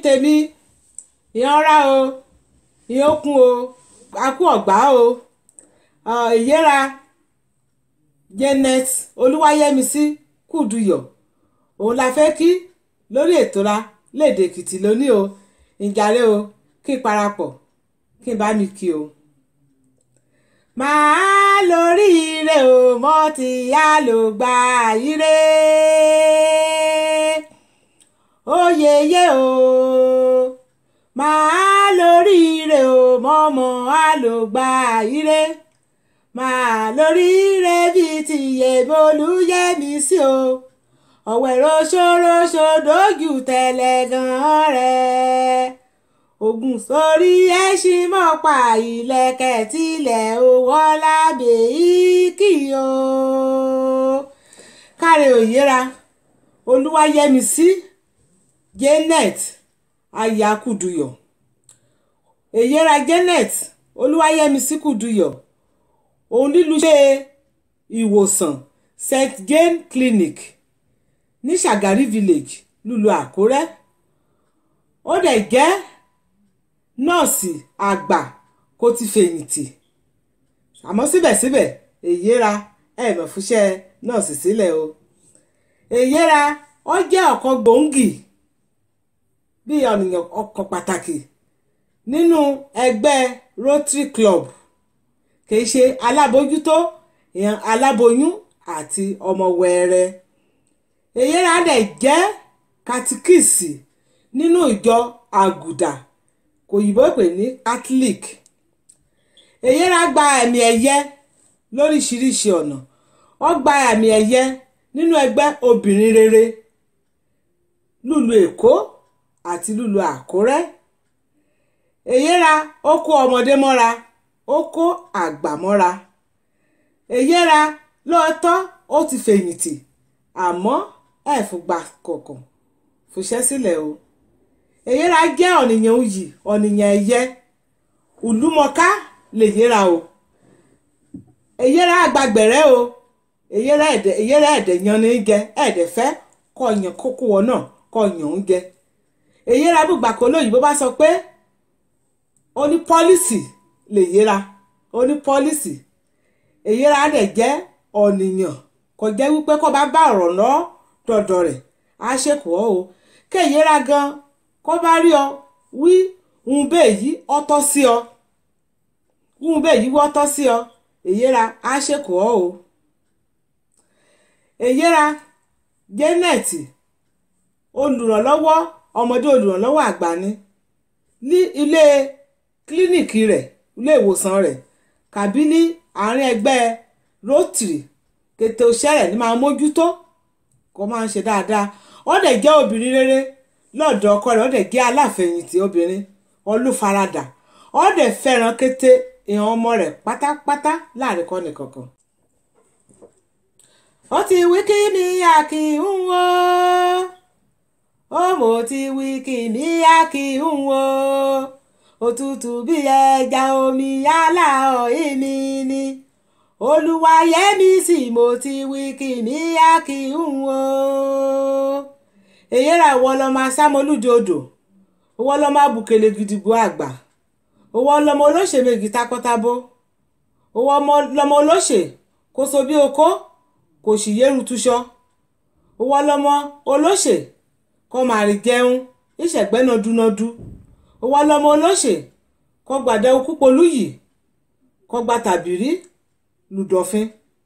tèmi ìyanra o ìyókùn o akú ọ̀gbá o ìyẹ́ra Janet Olúwayẹmísí Kúduyọ̀ òun la fẹ́ kí lórí ètò ra léde Èkìtì lónìí o ìjàre o kí n parapọ̀ kí n bá mi kí o. màá lórí ire o mọ́ ti yá ló gba ire oyeye o màá lórí ire o mọ́mọ́ á ló gba ire màá lórí ire bíi ti Yèmolúyẹmísí o ọ̀wẹ̀ roṣoroṣo dójú tẹ̀lẹ̀ gan-an rẹ̀ ogun sórí ẹṣin mọ́pa ìlẹ̀kẹ̀ tilẹ̀ owó lábẹ́ ìkì o. káre òyìnra olúwayẹmísí janet aya Kúduyọ̀ èyíra janet olúwayẹmísí Kúduyọ̀ òun nílùú ṣe ìwòsàn st jane clinic ní Ṣàgárí village lùlù Àkúrẹ́ ó dẹ̀ jẹ́ nọ́ọ̀sì àgbà kó ti fẹ̀yìntì àmọ́ síbẹ̀síbẹ̀ èyíra ẹ̀mọ̀ fúnṣẹ́ nọ́ọ̀sì sílẹ̀ o èyíra ó jẹ́ ọ̀kan gbòógì bí ọ̀nìyàn ọkàn pàtàkì nínú ẹgbẹ́ Rotary Club kìí ṣe alábòójútó ìyẹn aláboyún àti ọmọ wẹẹrẹ èyíra dẹ̀ jẹ́ katikíìsì nínú ìjọ àgùdà kò yìnbó pè ní catholic èyíra gba ẹ̀mí ẹ̀yẹ lóríṣiríṣi ọ̀nà ó gba ẹ̀mí ẹ̀yẹ nínú ẹgbẹ́ obìnrin rere lùlù èkó àti lùlù àkúrẹ́ èyíra ó kó ọmọdé mọ́ra ó kó àgbà mọ́ra èyíra lóòótọ́ ó ti fẹ̀yìntì àmọ́ ẹ̀ fúgbà kọ̀ọ̀kan fòṣẹ́ sílẹ̀ o èyíra jẹ́ ọ̀nìyàn òyì ọ̀nìyàn ẹ̀yẹ ìlúmọ̀ká lè yẹra o èyíra àgbàgbẹ̀rẹ́ o èyíra ẹ̀dẹ̀ èyíra ẹ̀dẹ̀ yan ní jẹ ẹ̀dẹ̀ fẹ́ kọ́ yàn kókó wọn náà kọ́ yàn ń jẹ èyíra gbùgbà kó lóyìnbó bá sọ pé ó ní pọ́lísì lè yẹra ó ní pọ́lísì èyíra dẹ̀ jẹ́ ọ̀nìyàn kò jẹ́ wípé kó bá bá ọ̀rọ̀ lọ dọ̀dọ̀ rẹ̀ á ṣèkù ọ́ o kéyìíra gan kó bá rí ọ wí ń bẹ́ẹ̀ yí ọ́tọ́ sí ọ ń bẹ́ẹ̀ yí wọ́tọ́ sí ọ èyíra á ṣèkù ọ́ o èyíra Janet olùrànlọ́wọ́ ọmọdé olùrànlọ́wọ́ àgbà ni ní ilé kílíníìkì rẹ̀ ilé ìwòsàn rẹ̀ kàbí ní àárín ẹgbẹ́ Rotary kété òṣèré ní máa mójútó kó máa ń ṣe dáadáa ó dẹ̀ jẹ́ obìnrin rere lọ́dọ̀ ọkọ rẹ̀ ó dẹ̀ jẹ́ aláfẹ̀yìntì obìnrin olùfaradà ó dẹ̀ fẹ́ràn kété ìhàn ọmọ rẹ̀ pátápátá láàrin kọ́ni kankan. ó ti wí kí mi àkì ń wo ó mo ti wí kí mi àkì ń wo òtútù bí ẹja omi yálà ọ̀hìn mi ni olùwàyẹmísì mo ti wí kí mi á kí n wo èyí ra ìwọ lọmọ asámọlúdì odò ìwọ lọmọ abùkélé gidigbo àgbà ìwọ lọmọ olóṣè méjì takọtabo ìwọ lọmọ olóṣè kó so bí okó kò sì yéru túṣọ ìwọ lọmọ olóṣè kó máa rí jẹun ìṣẹ̀gbẹ́nà dúnadú ìwọ lọmọ olóṣè kó gbàdẹ okú polú yìí kó gba tàbírí lùdọ̀fin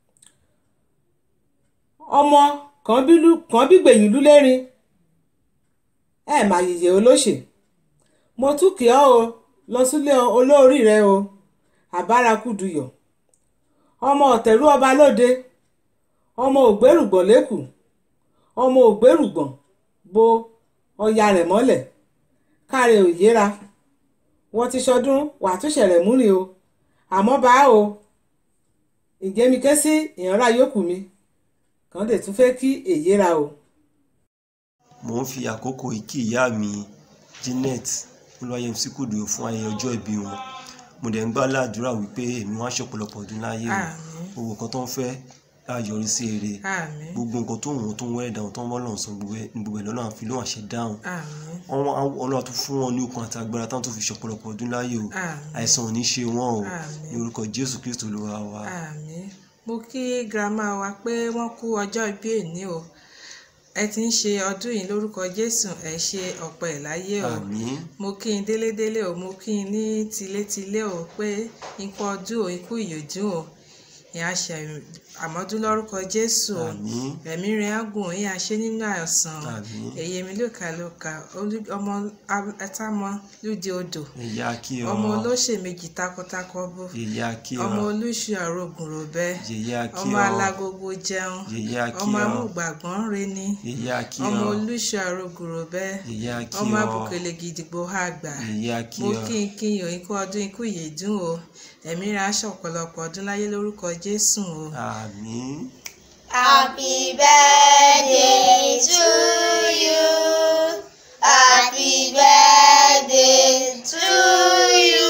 ọmọ kan bí gbẹ̀yìn lúlẹ́rin ẹ má yìyẹ olóṣè mo tún kí ọ o lọ sílé olórí rẹ o àbára Kúduyọ̀ ọmọ ọ̀tẹ̀rú ọba lóde ọmọ ògbérùgbọ̀n lẹ́kù ọmọ ògbérùgbọ̀n bo ọya rẹ̀ mọ́lẹ̀ káre òyéra wọ́n ti ṣọdún wàtúnṣe rẹ̀ múrin o àmọ́ bá o ǹjẹ́ mi ké sí ìyànra yòókù mi kàn dé tún fẹ́ kí èyí ra o. mò ń fi àkókò yìí kí ìyá mi Janet Olúwayẹmísí Kúduyọ̀ fún ayẹyẹ ọjọ́ ìbí wọn mo dẹ̀ ń gbà ládùúrà wípé èmi wọn á ṣọ̀pọ̀lọpọ̀ ọdún láyé o Àmín. owó kan tó ń fẹ́ á yọrí sí èrè àmín gbogbo nǹkan tó wọ́n tó ń wẹ́rẹ̀ dáhùn tó ń bọ́ lọ́hùn sọ gbogbo ẹ̀ gbogbo ẹ̀ lọ́nà àfi lóhùn àṣẹ dáhùn àmín Ọlọ́run Ọlọ́run tó fún wọn ní okun àti agbára táwọn tó fi ṣọ̀pọ̀lọpọ̀ ọdún láyé o àmín àìsàn ò ní ṣe wọ́n o Àmín. ní orúkọ Jésù Kristo Olúwa wa àmín mo kí girama wa pé wọ́n kú ọjọ́ ìbí èní o ẹ ti ń ṣe ọdún yìí lórúkọ Jésù ẹ ṣe ọ̀pọ̀ ẹ̀ láyé o àmín mo kí n délédélé o mo kí n ní tilétilé o pé ikú ọdún o ikú ìyòdún o ìyá ṣe àmọ́dún lórúkọ Jésù o àmín ẹ̀mí rẹ̀ á gùn yín àṣẹ nínú àìsàn o àmín èyí mi ló kà ló kà olú- ọmọ ẹtámọ lúdi odò ìyá kí ọ ọmọ olóṣè méjì takọtakọ bó ìyá kí ọ ọmọ olúṣù àrògùn ròbẹ ìyá kí ọmọ ọ alágogo jẹun ìyá kí ọmọ ọ amúgbàgbọ́n reni ìyá kí ọmọ ọ olúṣù àrògùn ròbẹ ìyá kí ọmọ ọ abùkélé gidigbo àgbà ìyá kí mo ọ kí n kí n yọ ikú ọdún ikú ìyèdún o ẹ̀mí rẹ̀ aṣọ ọ̀pọ̀lọpọ̀ ọdún láyé lórúkọ Jésù o àmín Happy birthday to you. Happy birthday to you.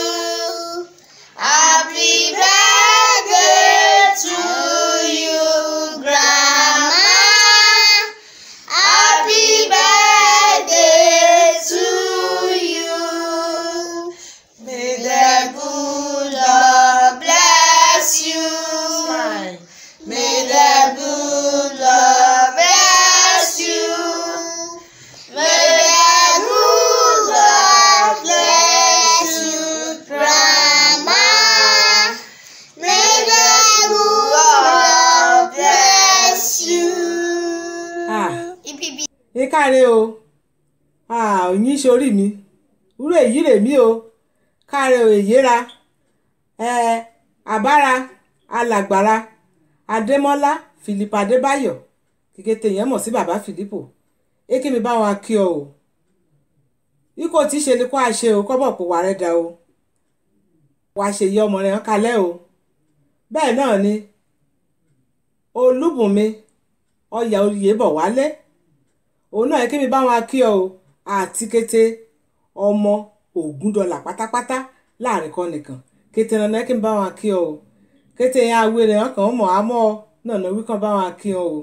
Happy birthday to you, Grandma. Happy birthday to you. May the good Lord bless you. May the good Lord bless you. May the good Lord bless you, Grandma. May the good Lord bless you. Ah. Ipibi. ẹ káre o Ah, òyìn sórí mi wúrò èyí rè mí o káre o èyíra ẹ àbára alàgbàra adémọlá philip adébáyọ̀ kékété yẹn mọ̀ sí bàbá philippo èké mi bá wọn kí ọ o ikọ̀ tí í ṣe ni kó a ṣe o kọ́bọ̀ pò wà rẹ̀ dà o wàá ṣe yí ọmọ rẹ̀ hàn kalẹ̀ o bẹ́ẹ̀ náà ni olúbùnmi ọyà oyè bọ̀ wálé òun náà kí mi bá wọn kí ọ o àti kété ọmọ ògùn dọ́là pátápátá láàrin kan nìkan kété náà kí mi bá wọn kí ọ o kété yẹn awéré hàn kàn mọ̀ àmọ́ náà náà wí kàn bá wọn kí ọ o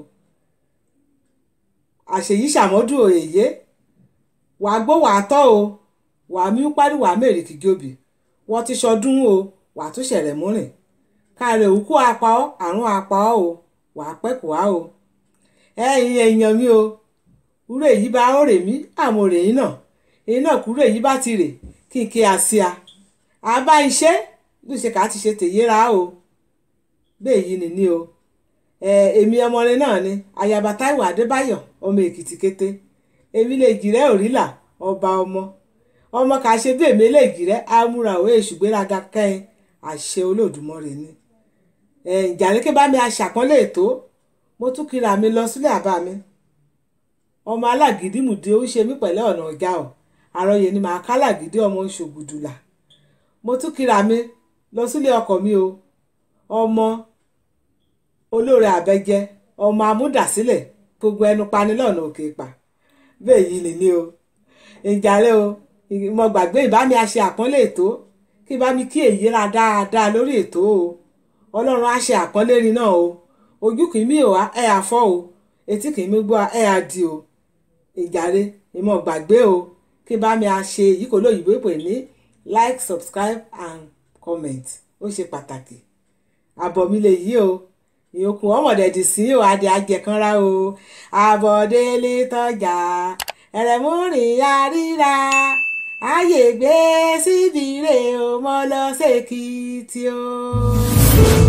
àṣèyí ṣàmọ́dún òyèyé wàá gbó wàá tọ́ o wàá mí parí wàá mèrè kìgòbì wọ́n ti ṣọdún o wàá tún ṣẹ̀rẹ̀ múrìn káàrẹ̀ òkú apá ọ́ àrùn apá ọ́ o wàá pẹ́kù wá o ẹ̀yin èèyàn mi o kúrò èyí bá ó rè mí àmọ́ rè yín náà èyí náà kúrò èyí bá ti rè kí n ké àsíá àbá iṣẹ́ ló ṣe ká ti ṣe tèyéra o bẹ́ẹ̀ yìí nìní o ẹ èmi ọmọrin náà ni ayaba Táíwò Adébáyọ̀ ọmọ Èkìtì kété èmi lè jìrẹ́ òrìlà ọba ọmọ ọmọ kà ṣe bí èmi lè jìrẹ́ amúra òwe èṣùgbéraga kẹ́yìn àṣẹ Olódùmarè ni ẹ ìjànìkè bá mi aṣàpọ́nlé ètò mo tún kíra mi lọ sílé àbá mi ọmọ alágídímùdí ó ń ṣe mí pẹ̀lẹ́ ọ̀nà ọ̀gá ọ̀ àròyé ni màá kálàgídí ọmọ ṣògùdùlà mo tún kíra mi lọ sílé ọkọ mi o ọmọ olóore àbẹjẹ ọmọ amúdàsílẹ̀ gbogbo ẹnu pani lọ́nà òkè pa bẹ́ẹ̀ yìí nìní o ìjàre o mo gbàgbé ìbámi àṣẹ àpọ́nlé ètò kí bá mi kí èyí ra dáadáa lórí ètò o ọlọ́run á ṣe àpọ́nlé rin náà o ojú kì í mí ò ẹ̀ àfọ́ o etí kì í mí gbọ́ ẹ̀ àdì o ìjàre ìmọ̀ gbàgbé o kí bá mi ṣe èyí kò lóyìnbó pè ní like subscribe and comment ó ṣe pàtàkì àbọ̀ mi lè yí o ìyókù ọmọdédì sí o adé ajẹkanra o àbọ̀délé tọ́jà ẹ̀rẹ̀múrìn àríra ààyè gbé síbi rè o mọ́ lọ sèkìtì o.